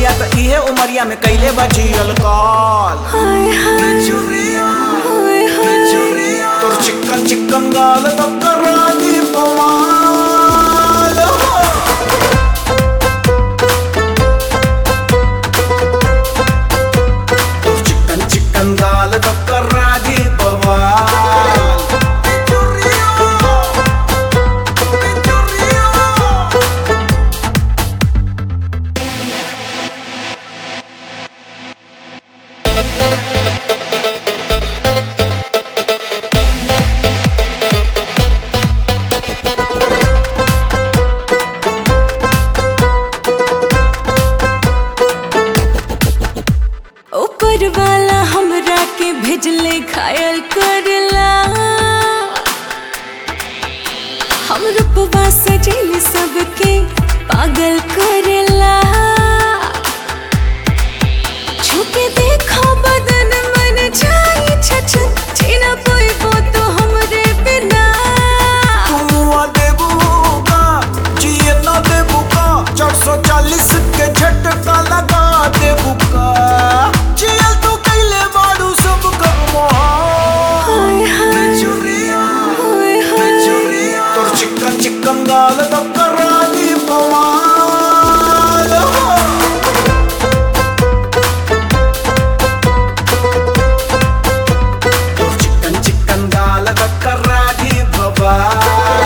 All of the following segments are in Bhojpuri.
कमरिया त इहे उमरिया में कैले बजियल कॉल हाय हाय हाय हाय तोर चिकन चिकन गाल तो करा दी बवाल तोर चिकन चिकन गाल तो करा दी बवाल ऊपर वाला हमरा के भेजले घायल करला हम रूपवा सजेल सबके पागल करला छुके देखो बदन मन जाई छछन जीना पोइबो तो हमरे बिना तुआ देबू का जिए न देबू का चार सौ चालीस के झटका लगा देबू का जियल तू कैले बाड़ू सब कमाल हाय हाय हाय हाय तोर चिकन चिकन गाल तो करा दी बवाल तोर चिकन चिकन गाल तो करा दी बवाल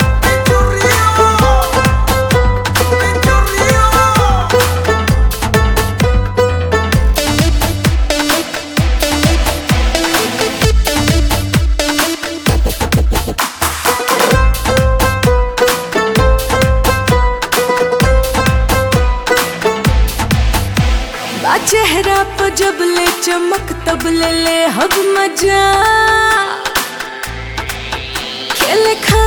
बा चेहरा पर जब ले चमक तब ले ले हब मजा खेले खा